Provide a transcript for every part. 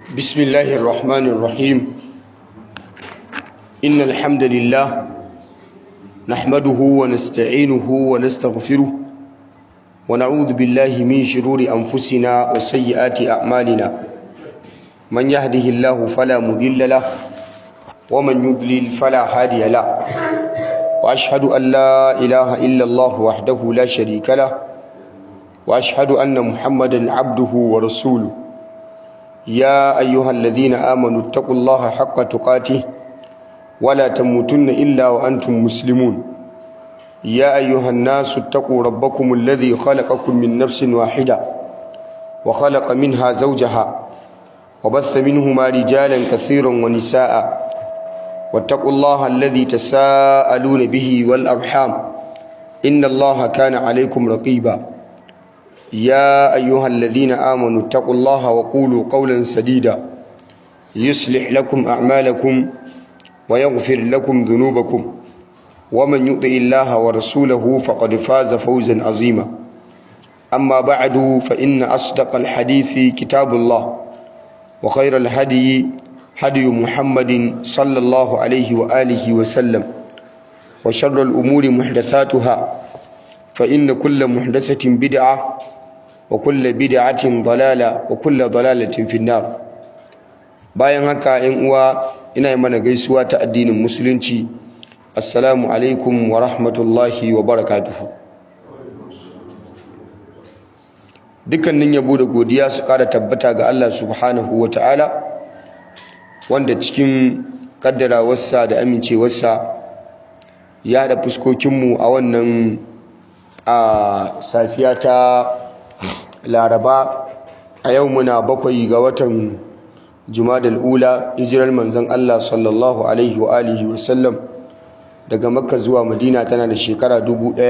بسم الله الرحمن الرحيم إن الحمد لله نحمده ونستعينه ونستغفره ونعوذ بالله من شرور أنفسنا وسيئات أعمالنا من يهده الله فلا مذل له ومن يضلل فلا هادي له وأشهد أن لا إله إلا الله وحده لا شريك له وأشهد أن محمدا عبده ورسوله يا أيها الذين آمنوا اتقوا الله حق تقاته ولا تموتن إلا وأنتم مسلمون يا أيها الناس اتقوا ربكم الذي خلقكم من نفس واحدة وخلق منها زوجها وبث منهما رجالا كثيرا ونساء واتقوا الله الذي تساءلون به والأرحام إن الله كان عليكم رقيبا يا أيها الذين آمنوا اتقوا الله وقولوا قولا سديدا يصلح لكم أعمالكم ويغفر لكم ذنوبكم ومن يطع الله ورسوله فقد فاز فوزا عظيما أما بعد فإن أصدق الحديث كتاب الله وخير الهدي هدي محمد صلى الله عليه وآله وسلم وشر الأمور محدثاتها فإن كل محدثة بدعة وكل بدعة ضلالة وكل ضلالة في النار bayan haka ‘yan uwa ina yi mana gaisuwa ta addinin musulunci assalamu alaikum wa rahmatullahi wa barakatuhu dukkanin yabo da godiya su ƙara tabbata ga Allah subhanahu wa ta'ala wanda cikin ƙaddarawarsa da amincewarsa ya da fuskokinmu a wannan a safiya ta laraba a yau muna bakwai ga watan jumadal ula hijirar manzon Allah sallallahu alaihi wa alihi wa sallam daga makka zuwa madina tana da shekara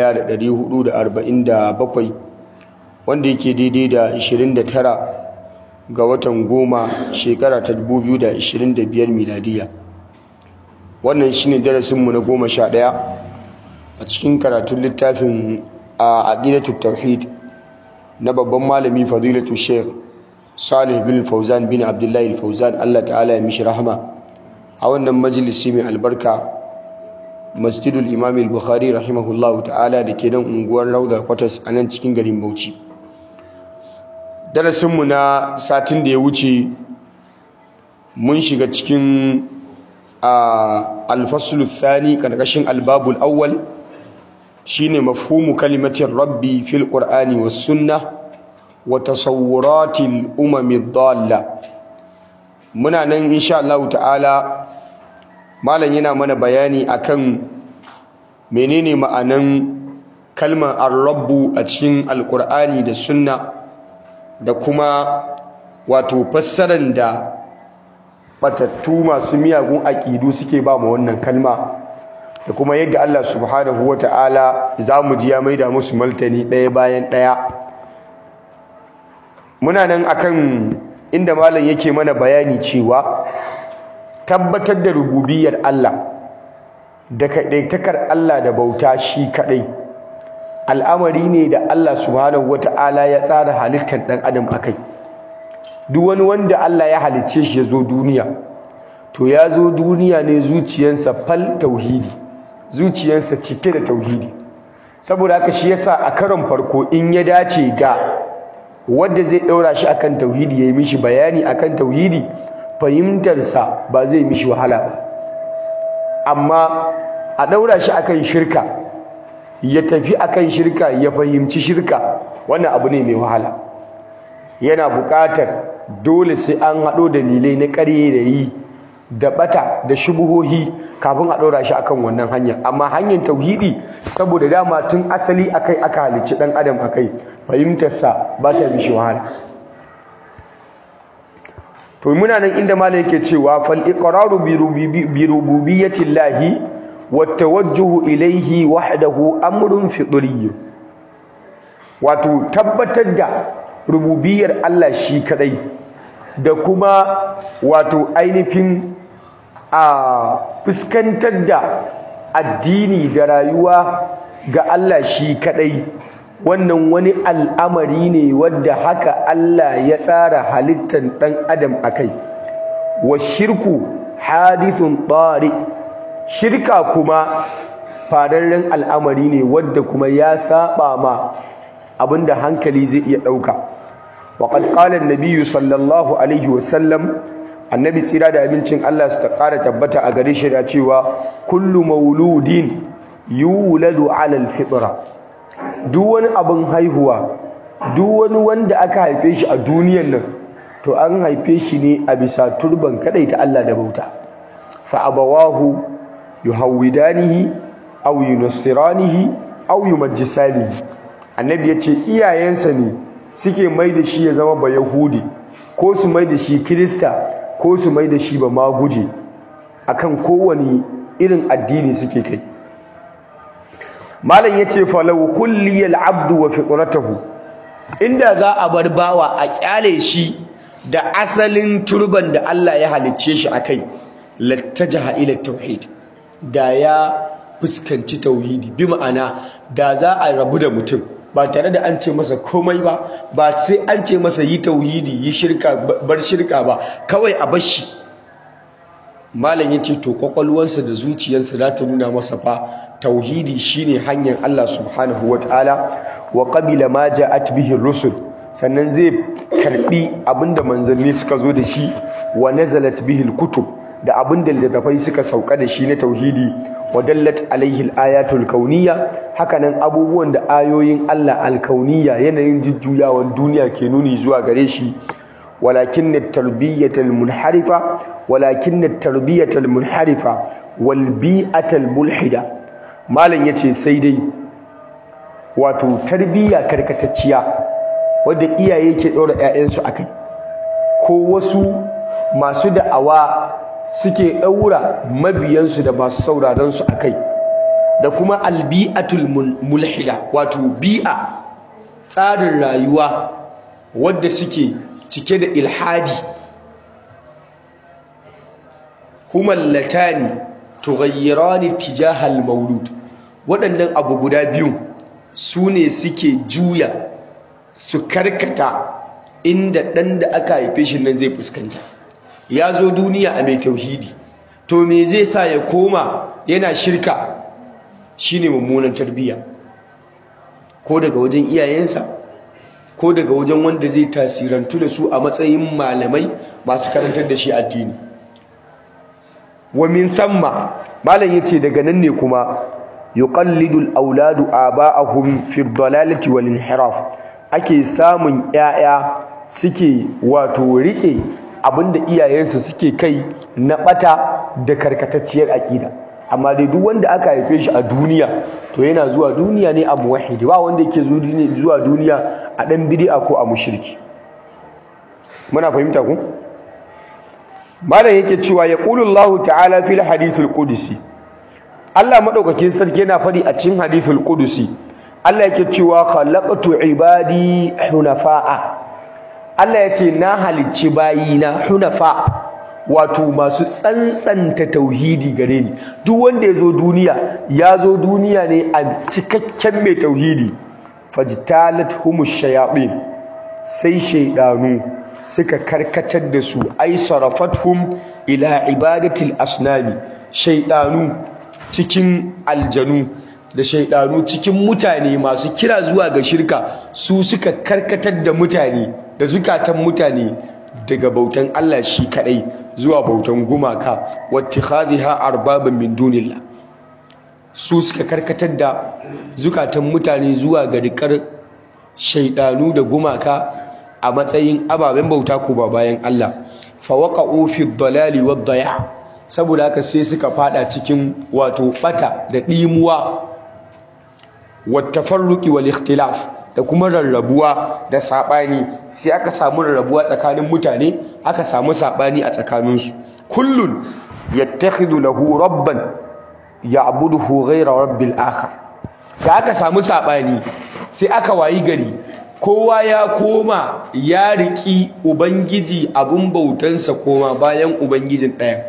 1447 wanda yake daidai da 29 ga watan goma shekara ta 2025 miladiya wannan shine darasinmu na goma sha ɗaya a cikin karatun littafin a aqidatu tauhid na babban malami fadilatu sheikh salih bin fauzan bin abdullahi fauzan Allah ta'ala ya mishi rahama a wannan majalisi mai albarka masjidul imam al-bukhari rahimahullahu ta'ala da ke nan unguwar rauda kwatas a nan cikin garin bauchi darasinmu na satin da ya wuce mun shiga cikin alfasulu thani karkashin albabul awwal shine mafhumu kalimatin rabbi fil qur'ani was sunnah wa tasawwuratil umami dhalla muna nan insha Allah ta'ala malam yana mana bayani akan menene ma'anan kalmar ar-rabbu a cikin alqur'ani da sunna da kuma wato fassarar da batattu masu miyagun aƙidu suke ba mu wannan kalma da kuma yadda Allah subhanahu wa ta'ala za mu ji ya maida musu maltani ɗaya bayan ɗaya muna nan akan inda malam yake mana bayani cewa tabbatar da rububiyar Allah da kaɗaitakar Allah da bauta shi kaɗai al'amari ne da Allah subhanahu wa ta'ala ya tsara halittar ɗan adam a kai duk wani wanda Allah ya halicce shi ya zo duniya to ya zo duniya ne zuciyarsa fal tauhidi zuciyarsa cike da tauhidi saboda haka shi yasa a karon farko in ya dace ga wanda zai daura shi akan tauhidi yayi mishi bayani akan tauhidi fahimtarsa ba zai mishi wahala ba amma a daura shi akan shirka ya tafi akan shirka ya fahimci shirka wannan abu ne mai wahala yana buƙatar dole sai an haɗo dalilai na ƙarye da yi da ɓata da shubuhohi kafin a ɗora shi akan wannan hanya amma hanyar tauhidi saboda dama tun asali akai aka halicci ɗan adam akai fahimtarsa ba ta mishi wahala to muna nan inda malam yake cewa fal iqraru bi rububiyyati llahi wat tawajjuhu ilayhi wahdahu amrun fitriy wato tabbatar da rububiyar Allah shi kadai da kuma wato ainihin a fuskantar da addini da rayuwa ga Allah shi kadai wannan wani al'amari ne wadda haka Allah ya tsara halittar ɗan adam a kai wa shirku hadithun ɗari shirka kuma fararren al'amari ne wadda kuma ya saba ma abinda hankali zai iya ɗauka waƙad ƙalar nabiyu sallallahu alaihi wasallam annabi tsira da abincin Allah su ta ƙara tabbata a gare shi da cewa kullu mauludin yuladu alal fitra duk wani abin haihuwa duk wani wanda aka haife shi a duniyan nan to an haife shi ne a bisa turban ta Allah da bauta fa abawahu yuhawidanihi aw yunassiranihi aw yumajjisanihi annabi yace iyayensa ne suke mai da shi ya zama ba yahudi ko su mai da shi kirista ko su mai da shi ba maguje akan kowane irin addini suke kai malam yace falau kulliyal abdu wa fitratahu inda za a bar bawa a kyale shi da asalin turban da Allah ya halicce shi akai lattajaha ila tauhid da ya fuskanci tauhidi bi ma'ana da za a rabu da mutum ba tare da an ce masa komai ba ba sai an ce masa yi tauhidi yi shirka bar shirka ba kawai a bar shi malam yace to kwakwalwarsa da zuciyarsa za ta nuna masa fa tauhidi shine hanyar Allah subhanahu wataala wa qabila ma ja'at bihi rusul sannan zai karbi abinda manzanni suka zo da shi wa nazalat bihi kutub da abinda littattafai suka sauka da shi na tauhidi wa dallat alaihi ayatul kauniyya hakanan abubuwan da ayoyin Allah alkauniyya yanayin jujjuyawan duniya ke nuni zuwa gare shi ولكن التربية المنحرفة ولكن التربية المنحرفة والبيئة الملحدة مالن yace sai dai wato tarbiyya karkatacciya wanda iyaye ke dora ƴaƴansu akai ko wasu masu da'awa suke daura mabiyansu da masu sauraron su akai da kuma albi'atul mulhida wato bi'a tsarin rayuwa wadda suke cike da ilhadi humallatani tughayyirani tijahal maulud waɗannan abu guda biyu su ne suke juya su karkata inda ɗan da aka haife shi nan zai fuskanta ya zo duniya a mai tauhidi to me zai sa ya koma yana shirka shine mummunan tarbiyya ko daga wajen iyayensa ko daga wajen wanda zai tasirantu da su a matsayin malamai masu karantar da shi addini wa min thamma malam yace daga nan ne kuma yuqallidu al-auladu aba'ahum fi ad-dalalati wal inhiraf ake samun yaya suke wato rike abinda iyayensu suke kai na bata da karkatacciyar aqida amma dai duk wanda aka haife shi a duniya to yana zuwa duniya ne a muwahhidi ba wanda yake zuwa duniya a dan bid'a ko a mushriki muna fahimta ku malam yake cewa ya Allah ta'ala fil hadithul qudsi Allah madaukakin sarki yana fadi a cikin hadithul qudsi Allah yake cewa khalaqtu ibadi hunafa'a Allah yace na halicci bayina hunafa wato masu tsantsanta tauhidi gare ni duk wanda ya zo duniya ya zo duniya ne a cikakken mai tauhidi fajtalat humush shayatin sai shaydanu suka karkatar da su ai sarafathum ila ibadatil asnami shaydanu cikin aljanu da shaydanu cikin mutane masu kira zuwa ga shirka su suka karkatar da mutane da zukatan mutane daga bautan Allah shi kadai zuwa bautan gumaka wattikhadhiha arbaban min dunillah su suka karkatar da zukatan mutane zuwa ga rikar shaidanu da gumaka a matsayin ababen bauta ko ba bayan Allah fa waqa'u fi dhalali wad daya saboda haka sai suka fada cikin wato bata da dimuwa wat tafarruqi wal ikhtilaf da kuma rarrabuwa da sabani sai aka samu rarrabuwa tsakanin mutane aka samu sabani a tsakaninsu kullun yattakhidhu lahu rabban ya'buduhu ghayra rabbil akhar da aka samu sabani sai aka wayi gari kowa ya koma ya riki ubangiji abun bautansa koma bayan ubangijin ɗaya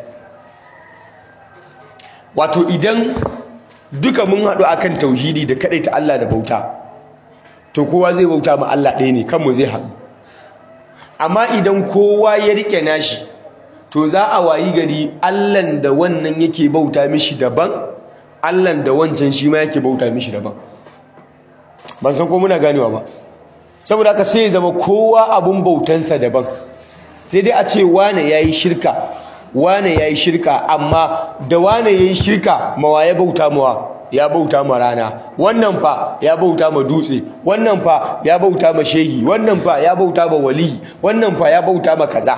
wato idan duka mun haɗu akan tauhidi da ta Allah da bauta to kowa zai bauta ma Allah ɗaya ne kanmu zai haɗu amma idan kowa ya rike nashi to za a wayi gari Allahn da wannan yake bauta mishi daban Allahn da wancan shi ma yake bauta mishi daban ban san ko muna ganewa ba saboda haka sai ya zama kowa abun bautansa daban sai dai a ce wane yayi shirka wane yayi shirka amma da wane yayi shirka mawa ya bauta mawa ya bauta ma rana wannan fa ya bauta ma dutse wannan fa ya bauta ma shehi wannan fa ya bauta ma wali wannan fa ya bauta ma kaza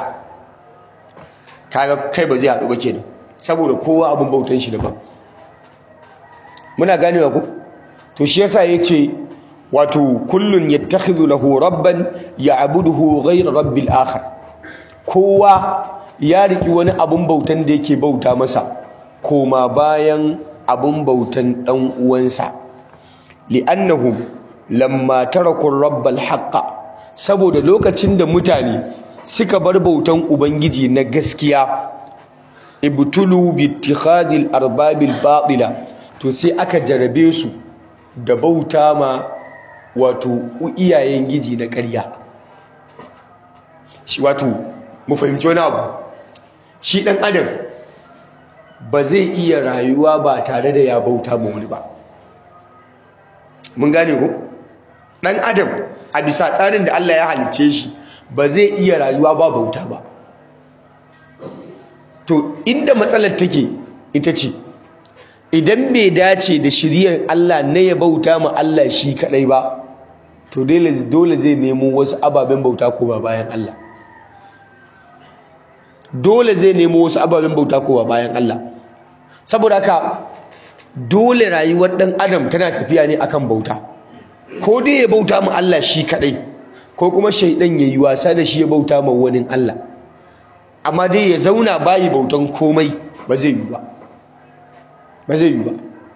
kaga kai ba zai haɗu ba kenan saboda kowa abun bautan shi daban muna ganewa ko to shi yasa yace wato kullun yattakhidhu lahu rabban ya'buduhu ghayra rabbil akhar kowa ya riki wani abun bautan da yake bauta masa koma bayan abun bautan dan uwansa li'annahum lamma taraku rabbal haqqa saboda lokacin da mutane suka bar bautan ubangiji na gaskiya ibtulu bi ittikhadil arbabil batila to sai aka jarabe su da bauta ma wato iyayen giji na ƙarya shi wato mu fahimci wani abu shi ɗan adam ba zai iya rayuwa ba tare da ya bauta ma wani ba mun gane ko ɗan adam a bisa tsarin da Allah ya halice shi ba zai iya rayuwa ba bauta ba to inda matsalar take ita ce idan bai dace da shiriyar Allah na ya bauta ma Allah shi kadai ba to dole zai nemo wasu ababen bauta ko ba bayan Allah dole zai nemo wasu ababen bauta ko ba bayan Allah saboda haka dole rayuwar dan adam tana tafiya ne akan bauta ko dai ya bauta ma Allah shi kadai ko kuma shaidan yayi wasa da shi ya bauta ma wani Allah amma dai ya zauna bayi bautan komai ba zai yi ba ba zai yi ba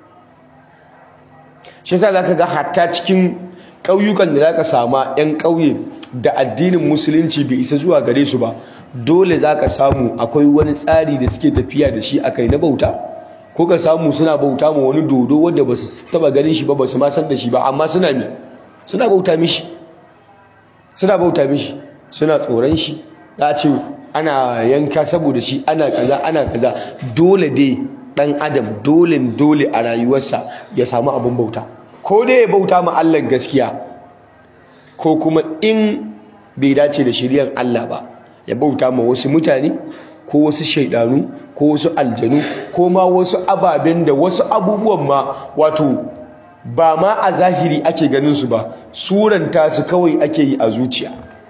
shi yasa zaka ga hatta cikin ƙauyukan da zaka sama 'yan ƙauye da addinin musulunci bai isa zuwa gare su ba dole zaka samu akwai wani tsari da suke tafiya da shi akai na bauta ko ka samu suna bauta ma wani dodo wanda ba su taba ganin shi ba ba su ma san da shi ba amma suna mi suna bauta mishi suna bauta mishi suna tsoron shi za a ce ana yanka saboda shi ana kaza ana kaza dole dai dan adam dole dole a rayuwarsa ya samu abin bauta ko dai ya bauta ma Allah gaskiya ko kuma in bai dace da shiriyar Allah ba ya bauta ma wasu mutane ko wasu shaidanu ko wasu aljanu ko ma wasu ababen da wasu abubuwan ma wato ba ma a zahiri ake ganin su ba suranta su kawai ake yi a zuciya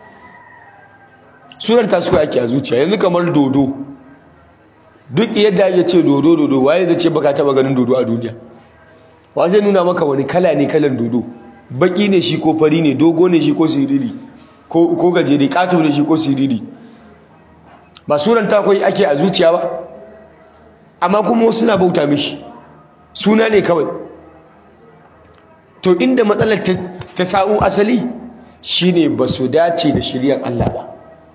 suranta su kawai ake a zuciya yanzu kamar dodo duk yadda ya ce dodo dodo waye zai ce baka taba ganin dodo a duniya wa zai nuna maka wani kala ne kalan dodo baki ne shi ko fari ne dogo ne shi ko siriri ko gajere kato ne shi ko siriri ba suranta kawai ake a zuciya ba amma kuma suna bauta mishi suna ne kawai to inda matsalar ta sa'u asali shine ba su dace da shiryan Allah ba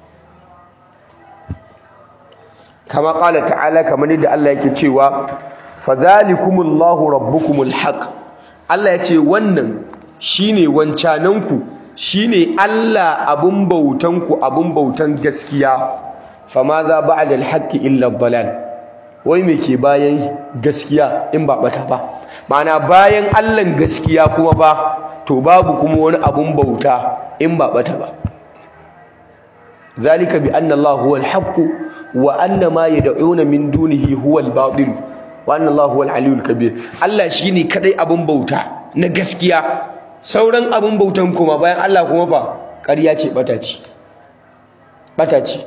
kama ƙala ta'ala kamar yadda Allah yake cewa fadhalikumullahu rabbukumul haq Allah ya ce wannan shine wancananku shine Allah abun bautanku abun bautan gaskiya fama za ba'da al-haqqi illa dalal wai me ke bayan gaskiya in ba bata ba ma'ana bayan Allah gaskiya kuma ba to babu kuma wani abun bauta in ba bata ba zalika bi anna Allah huwa al-haqq wa anna ma yad'una min dunihi huwa al-batil wa anna Allah huwa al-aliyyul kabir Allah shine kadai abun bauta na gaskiya sauran abun bautan kuma bayan Allah kuma ba ƙarya ce bata ce bata ce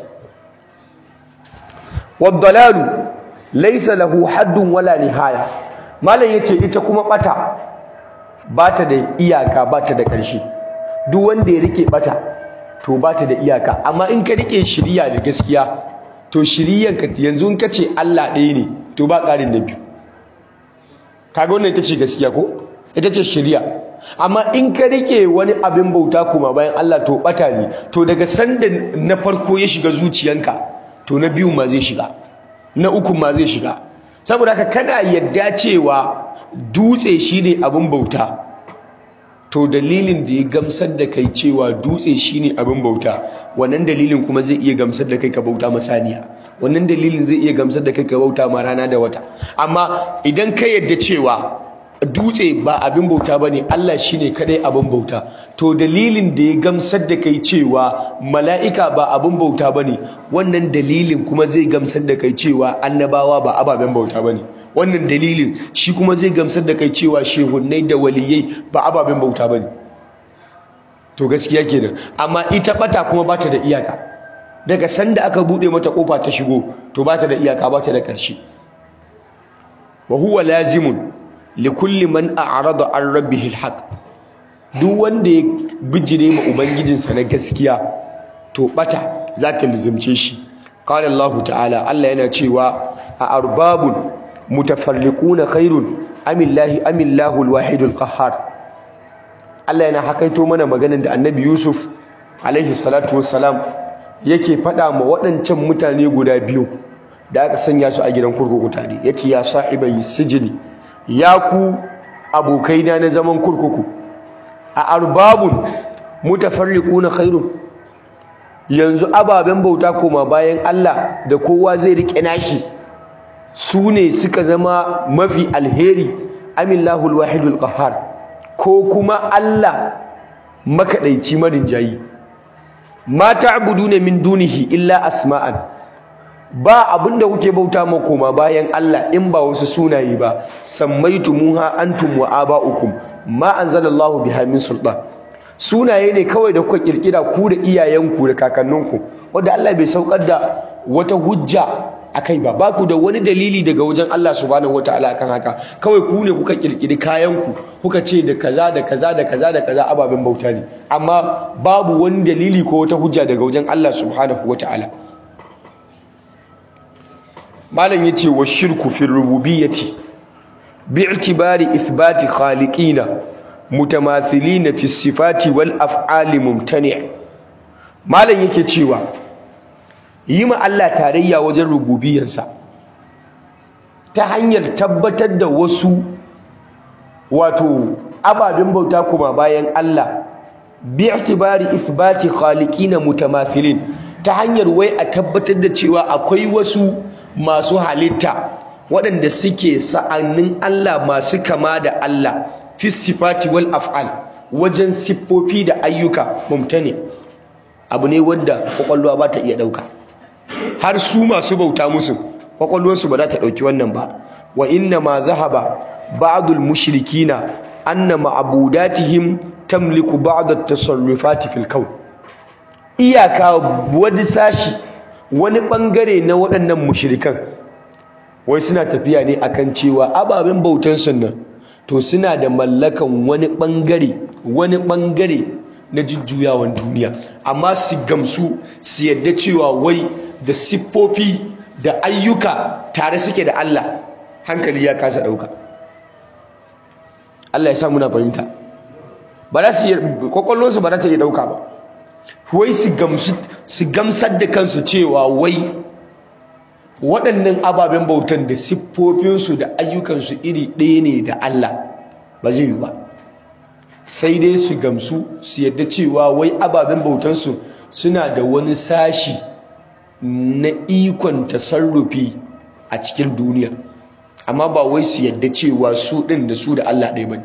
wad-dalalu laysa lahu haddun wala nihaya malam yace ita kuma bata bata da iyaka bata da ƙarshe duk wanda ya rike bata to bata da iyaka amma in ka rike shiriya da gaskiya to shiriyan ka yanzu in ka ce Allah ɗaya ne to ba ƙarin na biyu kaga wannan ita ce gaskiya ko ita ce shiriya amma in ka rike wani abin bauta kuma bayan Allah to bata ne to daga sanda na farko ya shiga zuciyanka to na biyu ma zai shiga na uku ma zai shiga saboda haka kana yadda cewa dutse shine abin bauta to dalilin da ya gamsar da kai cewa dutse shine abin bauta wannan dalilin kuma zai iya gamsar da kai ka bauta masaniya wannan dalilin zai iya gamsar da kai ka bauta ma rana da wata amma idan ka yadda cewa dutse ba abin bauta bane Allah shine kadai abin bauta to dalilin da ya gamsar da kai cewa mala'ika ba abin bauta bane wannan dalilin kuma zai gamsar da kai cewa annabawa ba ababen bauta bane wannan dalilin shi kuma zai gamsar da kai cewa shehunnai da waliyai ba ababen bauta bane to gaskiya kenan amma ita bata kuma bata da iyaka daga sanda aka bude mata kofa ta shigo to bata da iyaka bata da karshe wa huwa lazimun likulli man a'rada an rabbihi alhaq duk wanda ya bijire ma ubangijinsa na gaskiya to bata za ta lizumce shi qala Allah ta'ala Allah yana cewa a arbabun mutafarriquna khairun amillahi amillahu alwahidul qahhar Allah yana hakaito mana maganar da Annabi Yusuf alaihi salatu wassalam yake faɗa ma waɗancan mutane guda biyu da aka sanya su a gidan kurkuku tare yace ya sahibai sijini ya ku abokaina na zaman kurkuku a arbabun mutafarriquna khairun yanzu ababen bauta koma bayan Allah da kowa zai rike nashi su ne suka zama mafi alheri amillahu alwahidul qahhar ko kuma Allah makadaici marinjayi ma ta'buduna min dunihi illa asma'an ba abinda kuke bauta ma koma bayan Allah in ba wasu sunaye ba sammaitumuha antum wa aba'ukum ma anzalallahu biha min sultan sunaye ne kawai da kuka kirkira ku da iyayenku da kakanninku wanda Allah bai saukar da wata hujja akai ba ba ku da wani dalili daga wajen Allah subhanahu wataala akan haka kawai ku ne kuka kirkiri kayanku kuka ce da kaza da kaza da kaza da kaza ababen bauta ne amma babu wani dalili ko wata hujja daga wajen Allah subhanahu wataala malam yace wa shirku fi rububiyyati bi'tibari ithbati khaliqina mutamathilina fi sifati wal af'ali mumtani' malam yake cewa yi ma Allah tarayya wajen rububiyarsa ta hanyar tabbatar da wasu wato ababen bauta kuma bayan Allah bi'tibari ithbati khaliqina mutamathilin ta hanyar wai a tabbatar da cewa akwai wasu masu halitta waɗanda suke sa'annin Allah masu kama da Allah fi sifati wal af'al wajen siffofi da ayyuka mumtani abu ne wanda kwakwalwa ba ta iya ɗauka har su masu bauta musu kwakwalwarsu ba za ta ɗauki wannan ba wa inna ma zahaba ba'dul mushrikina anna ma'budatihim tamliku ba'd at-tasarrufati fil kawn iyaka wani sashi wani bangare na waɗannan mushrikan wai suna tafiya ne akan cewa ababen bautan sunnan to suna da mallakan wani bangare wani bangare na jujjuyawan duniya amma su gamsu su yadda cewa wai da siffofi da ayyuka tare suke da Allah hankali ya kasa dauka Allah ya sa muna fahimta ba za su kwakwallonsu ba za ta iya dauka ba wai su gamsu su gamsar da kansu cewa wai waɗannan ababen bautan da siffofinsu da ayyukansu iri ɗaya ne da Allah ba zai yi ba sai dai su gamsu su yadda cewa wai ababen bautansu suna da wani sashi na ikon tasarrufi a cikin duniya amma ba wai su yadda cewa su ɗin da su da Allah ɗaya ba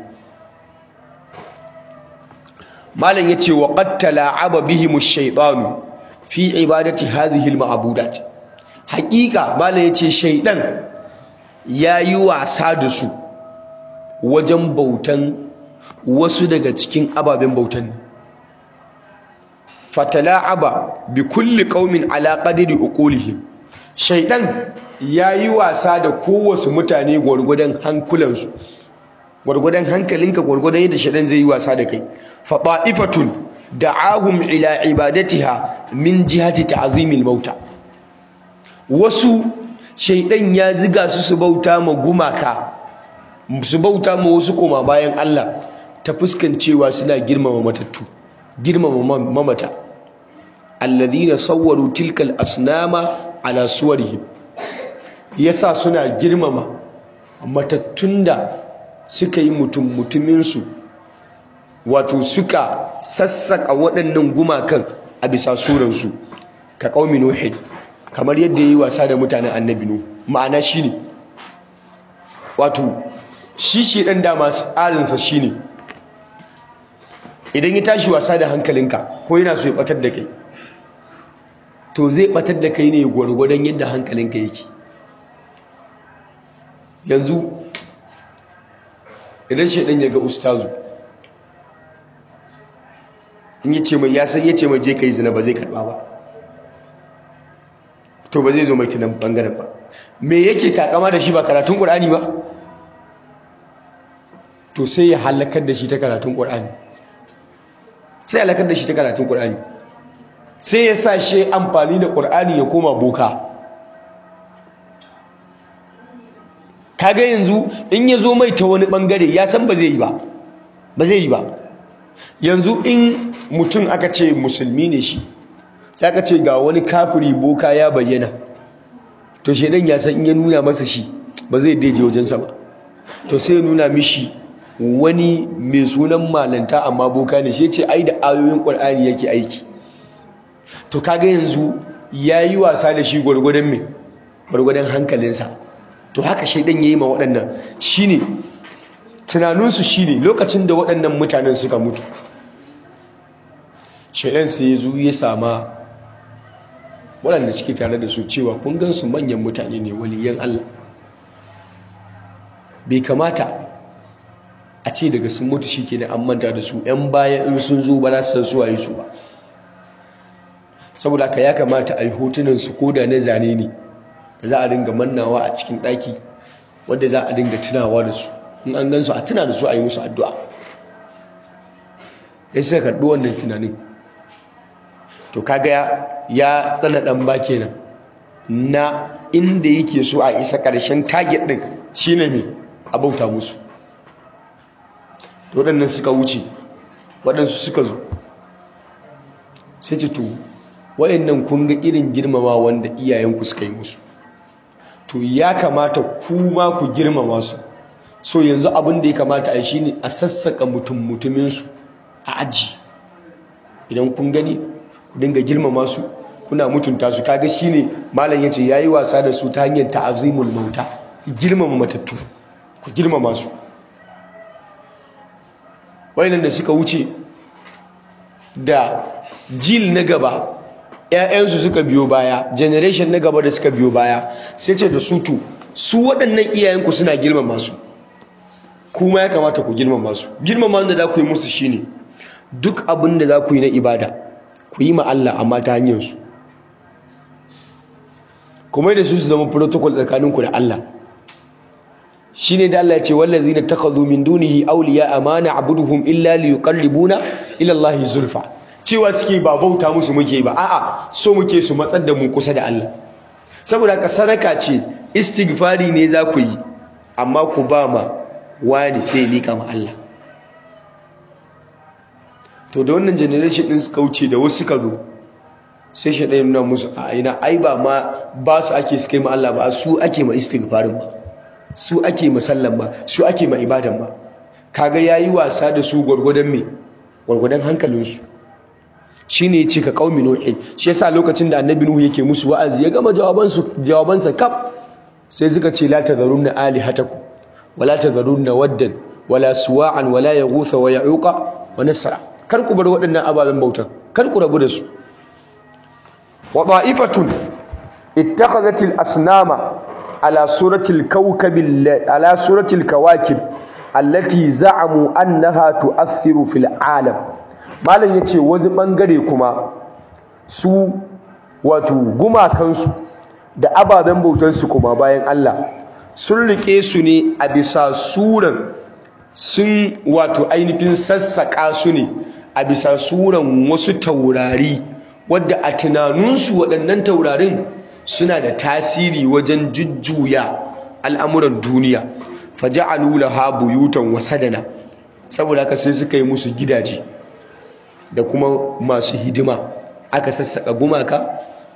malam ya ce wa ƙattala aba bihimu shaidanu fi ibadati hadhihi al-ma'budat haƙiƙa malam ya ce shaidan ya yi wasa da su wajen bautan wasu daga cikin ababen bautan fatala'aba bi kulli qaumin ala qadri uqulihim shaydan yayi wasa da kowace mutane gurgudan hankulansu gurgudan hankalinka gurgudan yadda shaydan zai yi wasa da kai fa ta'ifatun da'ahum ila ibadatiha min jihati ta'zimil mauta wasu shaydan ya ziga su su bauta ma gumaka su bauta ma wasu koma bayan Allah ta fuskancewa suna girmama matattu girmama mamata alladhina sawwaru tilkal asnama ala suwarihim yasa suna girmama matattun da suka yi mutum mutumin su wato suka sassaka waɗannan gumakan a bisa suransu ka qaumi nuhin kamar yadda yayi wasa da mutanen annabi nuhu ma'ana shine wato shi shi dan dama tsarinsa shine idan ya tashi wasa da hankalinka ko yana so ya batar da kai to zai batar da kai ne gwargwadon yadda hankalinka yake yanzu idan shaidan ya ga ustazu in yi ce mai ya san ya ce mai je ka yi zina ba zai karba ba to ba zai zo mai tunan bangaren ba me yake takama da shi ba karatun ƙur'ani ba to sai ya halakar da shi ta karatun ƙur'ani sai ya halakar da shi ta karatun ƙur'ani sai ya sa shi amfani da ƙur'ani ya koma boka kaga yanzu in ya zo mai ta wani ɓangare ya san ba zai yi ba ba zai yi ba yanzu in mutum aka ce musulmi ne shi sai aka ce ga wani kafiri boka ya bayyana to shaidan ya san in ya nuna masa shi ba zai daije wajensa ba to sai ya nuna mishi wani mai sunan malanta amma boka ne shi ce ai da ayoyin ƙwar'ani yake aiki to kaga yanzu ya yi wasa da shi gwargwadon mai gwargwadon hankalinsa to haka shaidan ya yi ma waɗannan shi ne tunaninsu shi ne lokacin da waɗannan mutanen suka mutu shaidan sai ya zo ya sama waɗanda suke tare da su cewa kun gansu manyan mutane ne waliyan Allah bai kamata a ce daga sun mutu shi ke da an manta da su 'yan baya in sun zo ba za su san su waye su ba saboda haka ya kamata a yi hotunan su koda na zane ne da za a dinga mannawa a cikin ɗaki wadda za a dinga tunawa da su in an gan su a tuna da su a yi musu addu'a ya suka karɓi wannan tunanin to kaga ya tsana ɗan ba kenan na inda yake so a isa ƙarshen target ɗin shine mai abauta musu waɗannan suka wuce waɗansu suka zo sai ce to waɗannan kun ga irin girmama wanda iyayenku suka yi musu to ya kamata kuma ku girmama su so yanzu abin da ya kamata a shi ne a sassaka mutum mutuminsu a aji idan kun gani ku dinga girmama su kuna mutunta su kaga shine malam yace yayi wasa da su ta hanyar ta'azimul mauta girmama matattu ku girmama su wayannan da suka wuce da jil na gaba ƴaƴansu suka biyo baya generation na gaba da suka biyo baya sai ce da su to su waɗannan iyayenku suna girmama su kuma ya kamata ku girmama su girmama da za ku yi musu shine duk abin da za ku yi na ibada ku yi ma Allah amma ta hanyar su kuma da su su zama protocol tsakaninku da Allah shine da Allah ya ce wallazina takhadhu min dunihi awliya amana abuduhum illa liyuqarribuna ila Allah zulfa cewa suke ba bauta musu muke ba a'a so muke su matsar da mu kusa da Allah saboda ka sadaka ce istighfari ne za ku yi amma ku ba ma wani sai mika ma Allah to da wannan generation din suka wuce da wasu suka zo sai shi ɗaya nuna musu a ina ai ba ma ba su ake su kai ma Allah ba su ake ma istighfarin ba su ake ma sallan ba su ake ma ibadan ba kaga yayi wasa da su gwargwadon me gwargwadon hankalinsu shine yace ka qaumi nuhin shi yasa lokacin da annabi nuhu yake musu wa'azi ya gama jawaban su jawaban sa kaf sai suka ce la tadharunna alihatakum wala tadharunna waddan wala suwa'an wala yaghutha wa ya'uqa wa nasra kar ku bar waɗannan ababen bautan kar ku rabu da su wa da'ifatun ittakhadhat al-asnama ala surati al-kawkab ala surati al-kawakib allati za'amu annaha tu'athiru fil alam malam yace wani bangare kuma su wato gumakansu da ababen bautansu kuma bayan Allah sun rike su ne a bisa suran sun wato ainihin sassaƙa su ne a bisa suran wasu taurari wadda a tunaninsu waɗannan taurarin suna da tasiri wajen jujjuya al'amuran duniya faja'alu laha buyutan wasadana saboda haka sai suka yi musu gidaje da kuma masu hidima aka sassaƙa gumaka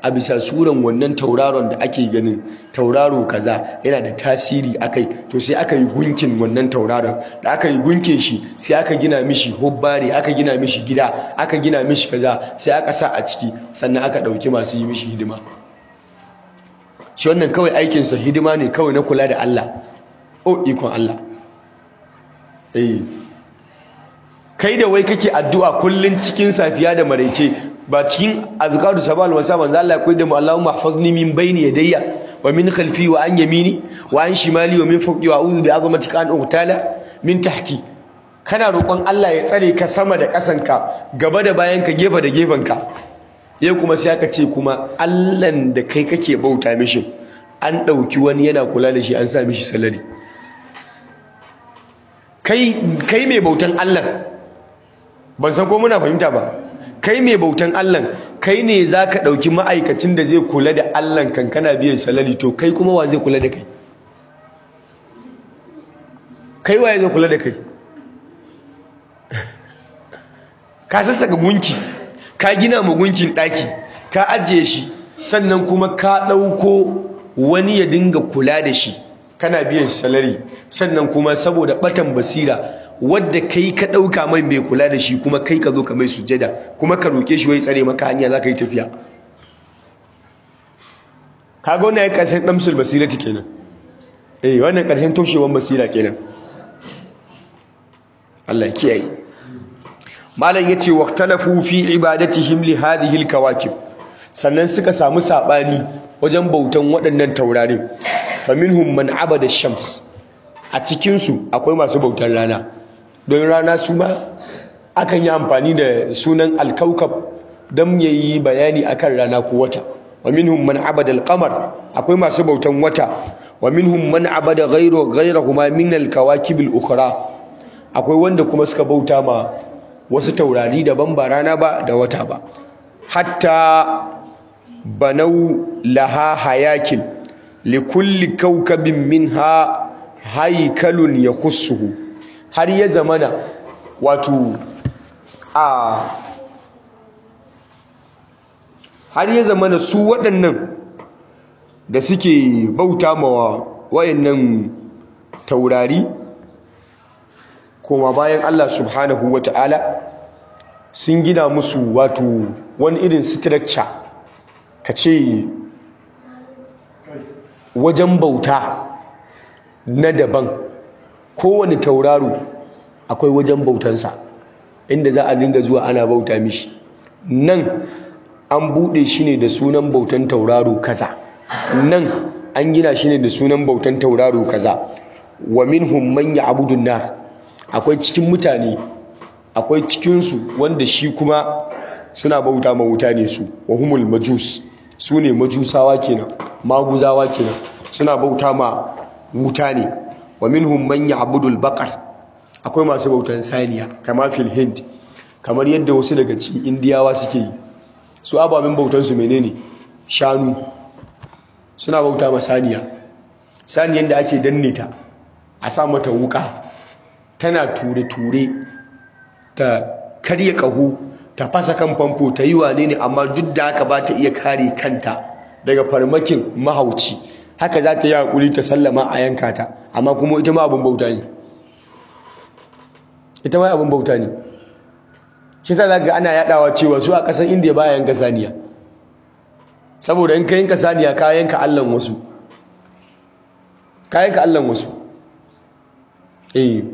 a bisa suran wannan tauraron da ake ganin tauraro kaza yana da tasiri akai to sai aka yi gunkin wannan tauraron da aka yi gunkin shi sai aka gina mishi hubbari aka gina mishi gida aka gina mishi kaza sai aka sa a ciki sannan aka ɗauki masu yi mishi hidima shi wannan kawai aikinsa hidima ne kawai na kula da Allah o ikon Allah eh kai da wai kake addu'a kullun cikin safiya da maraice ba cikin azkaru sabal wasa manzo Allah ya koyar da mu Allahumma ihfazni min bayni yadayya wa min khalfi wa an yamini wa an shimali wa min fawqi wa a'udhu bi azmatika an uhtala min tahti kana roƙon Allah ya tsare ka sama da ƙasanka gaba da bayanka gefe da gefenka yau kuma sai aka ce kuma Allahn da kai kake bauta mishi an ɗauki wani yana kula da shi an sa mishi salari kai kai mai bautan Allah ban san ko muna fahimta ba kai mai bautan Allah kai ne za ka ɗauki ma'aikacin da zai kula da Allah kan kana biyan salari to kai kuma wa zai kula da kai kai wa zai kula da kai ka sassaka gunki ka gina ma gunkin ɗaki ka ajiye shi sannan kuma ka ɗauko wani ya dinga kula da shi kana biyan salari sannan kuma saboda ɓatan basira wadda kai ka ɗauka mai mai kula da shi kuma kai ka zo ka mai sujada kuma ka roƙe shi wai tsare maka hanya za ka yi tafiya ka ga wannan ya ƙarshen ɗamsul basira ta kenan eh wannan ƙarshen toshewan basira kenan Allah ya kiyaye malam yace waqtalafu fi ibadatihim li hadhihi alkawakib sannan suka samu sabani wajen bautan waɗannan taurarin faminhum man abada shams a cikin su akwai masu bautar rana don rana su ma akan yi amfani da sunan alkaukab don yayi bayani akan rana ko wata wa minhum man abada alqamar akwai masu bautan wata wa minhum man abada ghayru ghayrahuma min alkawakib alukhra akwai wanda kuma suka bauta ma wasu taurari daban ba rana ba da wata ba hatta banau laha hayakin likulli kaukabin minha haikalun yakhussuhu har ya zamana wato a har ya zamana su waɗannan da suke bauta ma wayannan taurari koma bayan Allah subhanahu ta'ala sun gina musu wato wani irin structure ka ce wajen bauta na daban kowane tauraro akwai wajen bautansa inda za a dinga zuwa ana bauta mishi nan an buɗe shi ne da sunan bautan tauraro kaza nan an gina shi ne da sunan bautan tauraro kaza wa minhum man ya'budu nar akwai cikin mutane akwai cikinsu wanda shi kuma suna bauta ma wuta ne su wa humul majus su ne majusawa kenan maguzawa kenan suna bauta ma wuta ne wa minhum man ya'budu al-baqar akwai masu bautan saniya kama fil hind kamar yadda wasu daga cikin indiyawa suke yi su ababen bautan su menene shanu suna bauta ma saniya saniyan da ake danne ta a sa mata wuka tana ture-ture ta karya ƙaho ta fasa kan famfo ta yi wane ne amma duk da haka ba ta iya kare kanta daga farmakin mahauci haka za ta yi haƙuri ta sallama a yanka ta amma kuma ita ma abin bauta ne ita ma abin bauta ne shi ta zaga ana yaɗawa cewa su a ƙasar indiya ba yanka saniya saboda in ka yanka saniya ka yanka allan wasu ka yanka allan wasu eh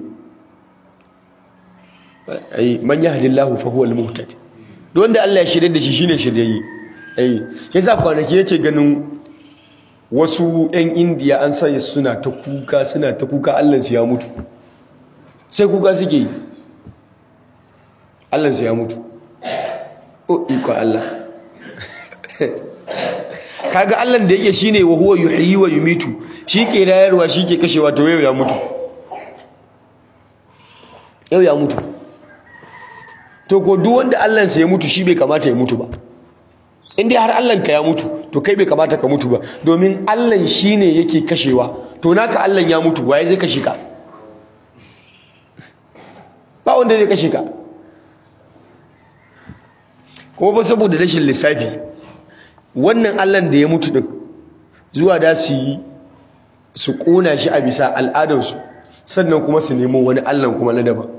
ai man yahdillahu fa huwa al-muhtad duk wanda Allah ya shirye da shi shine shiryayye ai yasa kwanaki yake ganin wasu ƴan indiya an sanya suna ta kuka suna ta kuka Allah su ya mutu sai kuka suke yi Allah su ya mutu o iko Allah kaga Allah da yake shine wa huwa yuhyi wa yumitu shi ke rayarwa shi ke kashewa to yau ya mutu yau ya mutu to ko duk wanda Allah sa ya mutu shi bai kamata ya mutu ba in dai har Allah ka ya mutu to kai bai kamata ka mutu ba domin Allah shine yake kashewa to naka Allah ya mutu waye zai kashe ka ba wanda zai kashe ka kuma ba saboda rashin lissafi wannan Allah da ya mutu din zuwa da su yi su ƙona shi a bisa al'adarsu sannan kuma su nemo wani Allah kuma na daban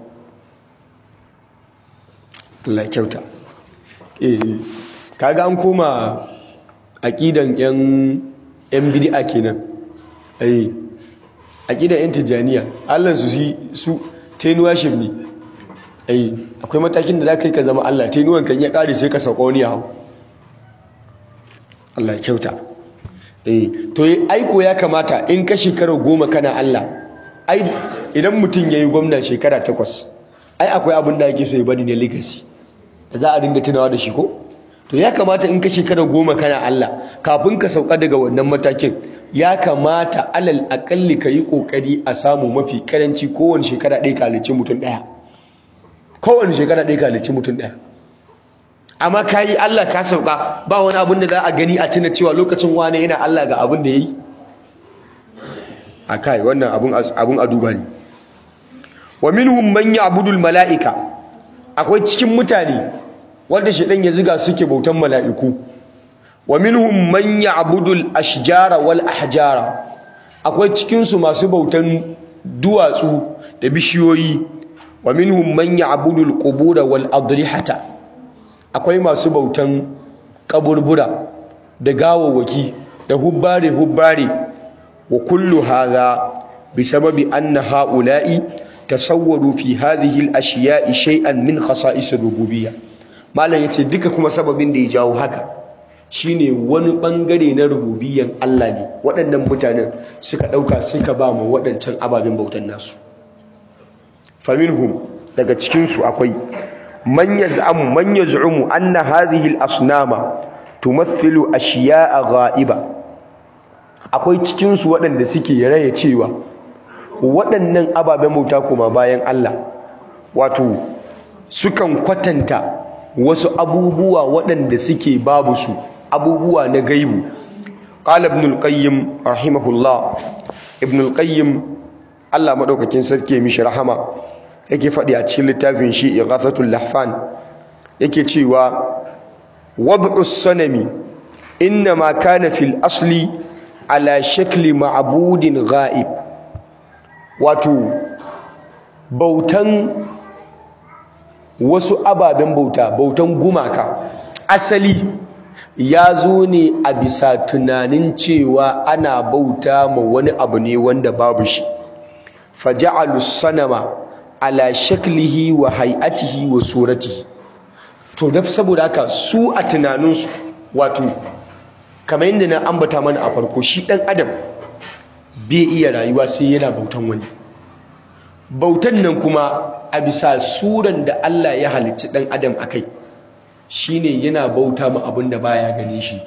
Allah kyauta eh kaga an koma aqidan yan yan bid'a kenan eh aqidan yan tijaniya Allah su si su tenuwa shi ne eh akwai matakin da zaka yi ka zama Allah tenuwan kan ya kare sai ka sauka wani yawo Allah kyauta eh to aiko ya kamata in ka shekara goma kana Allah ai idan mutum yayi gwamna shekara takwas ai akwai abin da yake so ya bari ne legacy da za a dinga tunawa da shi ko to ya kamata in ka shekara goma kana Allah kafin ka sauka daga wannan matakin ya kamata alal akalli ka yi kokari a samu mafi karanci kowane shekara ɗaya kalici mutum ɗaya kowane shekara ɗaya kalici mutum ɗaya amma ka yi Allah ka sauka ba wani abin da za a gani a tuna cewa lokacin wane yana Allah ga abin da ya yi a kai wannan abin a duba ne wa minhum man ya'budu mala'ika akwai cikin mutane wanda shedan ya ziga suke bautan mala'iku wa minhum man ya'budu al-ashjara wal ahjara akwai cikin su masu bautan duwatsu da bishiyoyi wa minhum man ya'budu al-qubur wal adrihata akwai masu bautan kaburbura da gawawaki da hubbare hubbare wa kullu hadha bisababi anna ha'ula'i tasawwaru fi hadhihi al-ashiya'i shay'an min khasa'is ar-rububiyyah malam yace duka kuma sababin da ya jawo haka shine wani bangare na rububiyyan Allah ne waɗannan mutanen suka dauka suka ba mu waɗancan ababen bautan nasu faminhum daga cikin su akwai man yaz'amu man yaz'umu anna hadhihi al-asnama tumathilu ashiya'a ghaiba akwai cikin su waɗanda suke raye cewa waɗannan ababen bauta kuma bayan Allah wato sukan kwatanta wasu abubuwa waɗanda suke babu su abubuwa na gaibu qala ibn al-qayyim rahimahullah ibn al-qayyim Allah madaukakin sarki mishi rahama yake faɗi a cikin littafin shi ighathatul lahfan yake cewa wad'u sanami inma kana fil asli ala shakli ma'budin ghaib wato bautan wasu ababen bauta bautan gumaka asali ya zo ne a bisa tunanin cewa ana bauta ma wani abu ne wanda babu shi faja'alu sanama ala shaklihi wa hay'atihi wa suratihi to da saboda haka su a tunaninsu wato kamar yadda na ambata mana a farko shi dan adam bai iya rayuwa sai yana bautan wani bautan nan kuma a bisa suran da Allah ya halicci dan adam akai shine yana bauta ma abin da baya gane shi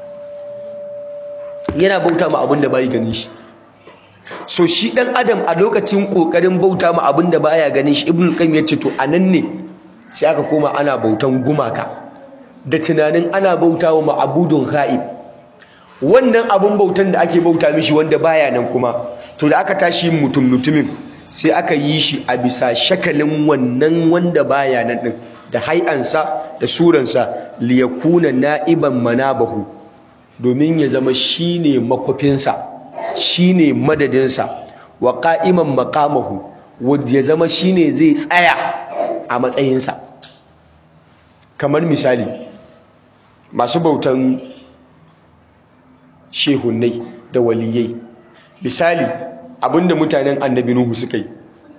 yana bauta ma abin da bai gane shi so shi dan adam a lokacin kokarin bauta ma abin da baya ganin shi ibnu qayyim yace to anan ne sai aka koma ana bautan gumaka da tunanin ana bauta wa ma'budun ghaib wannan abun bautan da ake bauta mishi wanda baya nan kuma to da aka tashi mutum mutumin sai aka yi shi a bisa shakalin wannan wanda baya nan din da hai'ansa da suransa liyakuna na'iban manabahu domin ya zama shine makwafinsa shine madadinsa wa qa'iman maqamahu wanda ya zama shine zai tsaya a matsayinsa kamar misali masu bautan shehunnai da waliyai misali abinda mutanen annabi nuhu suka yi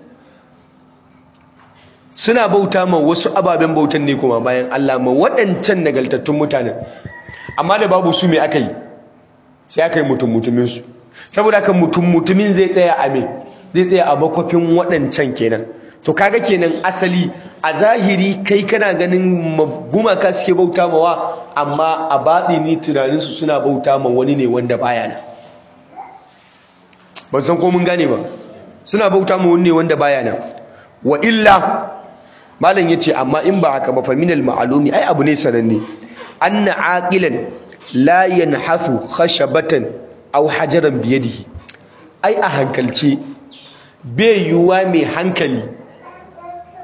suna bauta ma wasu ababen bautan ne kuma bayan Allah ma waɗancan nagaltattun mutanen amma da babu su me aka yi sai aka yi mutum mutumin su saboda haka mutum mutumin zai tsaya a me zai tsaya a makwafin waɗancan kenan to kaga kenan asali a zahiri kai kana ganin gumaka suke bauta mawa amma a baɗini tunaninsu suna bauta ma wani ne wanda baya nan ban san ko mun gane ba suna bauta ma wani ne wanda baya nan wa illa malam yace amma in ba haka ba fa minal ma'lumi ai abu ne sananne anna aqilan la yanhafu khashabatan aw hajaran biyadihi ai a hankalce bai yuwa mai hankali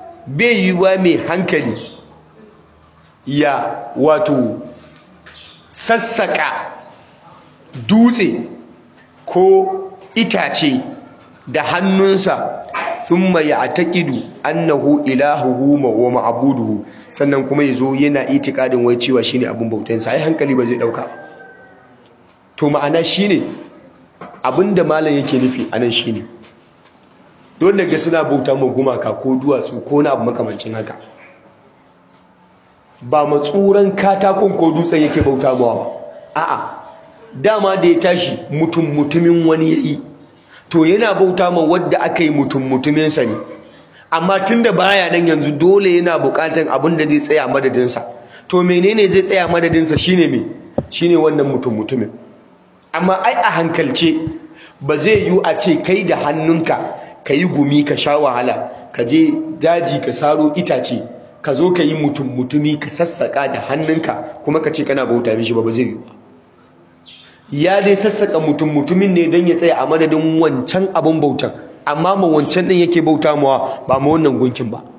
bai yiwuwa mai hankali ya wato sassaka dutse ko itace da hannunsa thumma ya'taqidu annahu ilahuhu wa ma'buduhu sannan kuma yazo yana itikadin wai cewa shine abun bautansa ai hankali ba zai dauka to ma'ana shine abinda malam yake nufi anan shine don daga suna bauta ma gumaka ko duwatsu ko na abu makamancin haka ba matsuran katakon ko dutsen yake bauta mawa ba a'a dama da ya tashi mutum mutumin wani yayi to yana bauta ma wadda aka yi mutum mutuminsa ne amma tunda baya nan yanzu dole yana bukatan abin da zai tsaya madadinsa to menene zai tsaya madadinsa shine me shine wannan mutum mutumin amma ai a hankalce ba zai yiwu a ce kai da hannunka ka yi gumi ka sha wahala ka je daji ka saro itace ka zo ka yi mutum mutumi ka sassaka da hannunka kuma ka ce kana bauta mishi ba ba zai yiwu ya dai sassaka mutum mutumin ne don ya tsaya a madadin wancan abin bautan amma ma wancan din yake bauta mawa ba ma wannan gunkin ba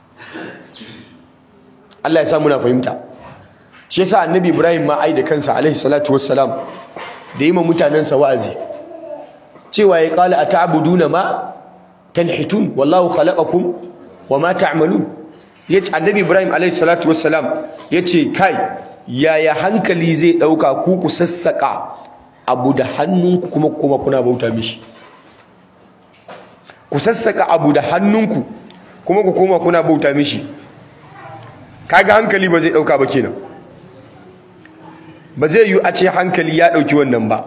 Allah ya sa muna fahimta shi yasa annabi Ibrahim ma ai da kansa alaihi salatu wassalam da yi ma mutanensa wa'azi cewa ya kala ata'buduna ma tanhitun wallahu khalaqakum wama ta'malun yace annabi Ibrahim alaihi salatu wassalam yace kai yaya hankali zai dauka ku ku sassaka abu da hannunku kuma kuma kuna bauta mishi ku sassaka abu da hannunku kuma ku koma kuna bauta mishi kaga hankali ba zai dauka ba kenan ba zai yi a ce hankali ya dauki wannan ba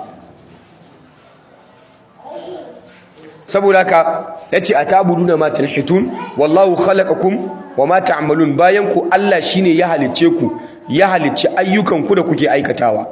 saboda haka yace atabuduna ma tanhitun wallahu khalaqakum wama ta'malun bayan ku Allah shine ya halicce ku ya halicci ayyukan ku da kuke aikatawa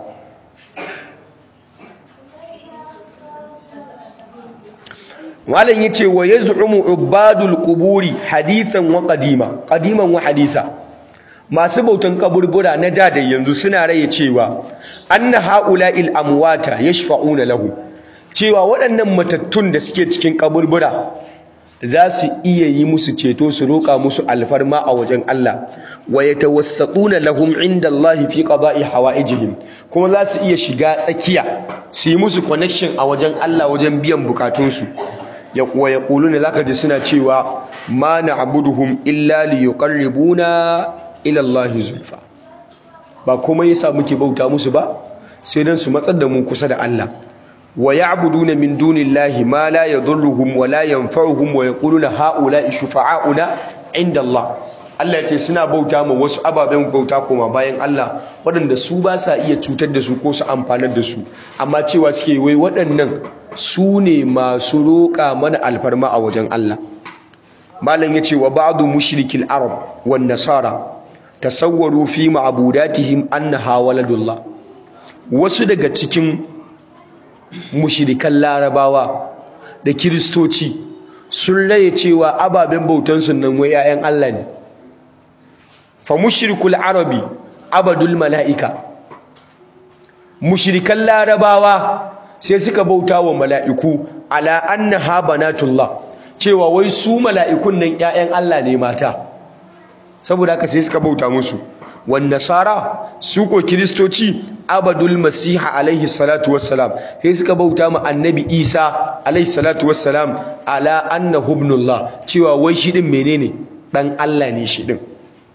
malam yace wa yaz'umu ubadul quburi hadithan wa qadima qadiman wa haditha masu bautan kaburbura na da da yanzu suna raye cewa anna haula'il amwata yashfa'una lahu cewa waɗannan matattun da suke cikin kaburbura za su iya yi musu ceto su roƙa musu alfarma a wajen Allah wa yatawassatuna lahum inda Allah fi qada'i hawaijihim kuma za su iya shiga tsakiya su yi musu connection a wajen Allah wajen biyan bukatunsu ya kuwa ya kuluna zaka ji suna cewa ma na'buduhum illa liyuqarribuna ila Allah zulfa ba kuma yasa muke bauta musu ba sai dan su matsar da mu kusa da Allah wa ya'buduna min dunillahi ma la yadhurruhum wa la yanfa'uhum wa yaquluna ha'ula'i shufa'auna inda Allah Allah ya ce suna bauta ma wasu ababen bauta koma bayan Allah waɗanda su ba sa iya cutar da su ko su amfanar da su amma cewa suke wai waɗannan su ne masu roƙa mana alfarma a wajen Allah malam ya ce wa ba'du mushrikil arab wan nasara tasawwaru fi ma'budatihim annaha waladullah wasu daga cikin mushrikan larabawa da kiristoci sun raye cewa ababen bautansu nan wai 'ya'yan Allah ne fa mushrikul arabi abadul mala'ika mushrikan larabawa sai suka bauta wa mala'iku ala annaha banatullah cewa wai su mala'ikun nan 'ya'yan Allah ne mata saboda haka sai suka bauta musu wan nasara su ko kiristoci abadul masiha alaihi salatu wassalam sai suka bauta ma annabi isa alaihi salatu wassalam ala annahu ibnullah cewa wai shi din menene dan Allah ne shi din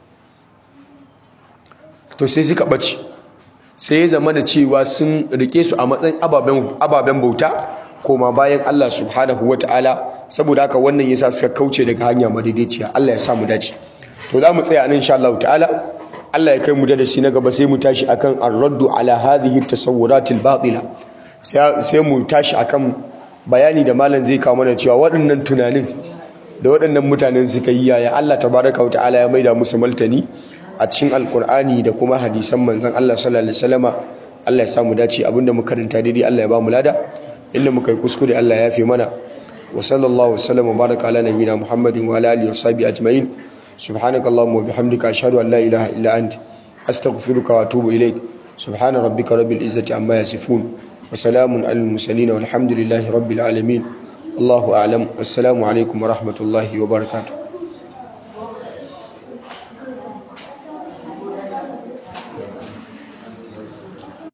to sai suka bace sai ya zama da cewa sun rike su a matsayin ababen ababen bauta koma bayan Allah subhanahu wataala saboda haka wannan yasa suka kauce daga hanya madaidaiciya Allah ya sa mu dace to za mu tsaya nan insha Allah ta'ala Allah ya kai mu da shi na gaba sai mu tashi akan ar-raddu ala hadhihi at-tasawwuratil batila sai mu tashi akan bayani da malam zai kawo mana cewa waɗannan tunanin da waɗannan mutanen suka yi yaya Allah tabaraka wa ta'ala ya maida musu maltani a cikin alkur'ani da kuma hadisan manzon Allah sallallahu alaihi wasallama Allah ya samu dace abinda muka karanta daidai Allah ya ba mu lada inda muka yi kuskure Allah ya yafe mana wa sallallahu wasallam wa baraka ala nabiyina Muhammadin wa ala alihi wa sahbihi ajma'in subhanakallahumma wa bihamdika ashhadu an la ilaha illa anta astaghfiruka wa atubu ilaik subhana rabbika rabbil izzati amma yasifun wa salamun alal mursalin walhamdulillahi rabbil alamin Allahu a'lam wassalamu alaikum wa rahmatullahi wa barakatuh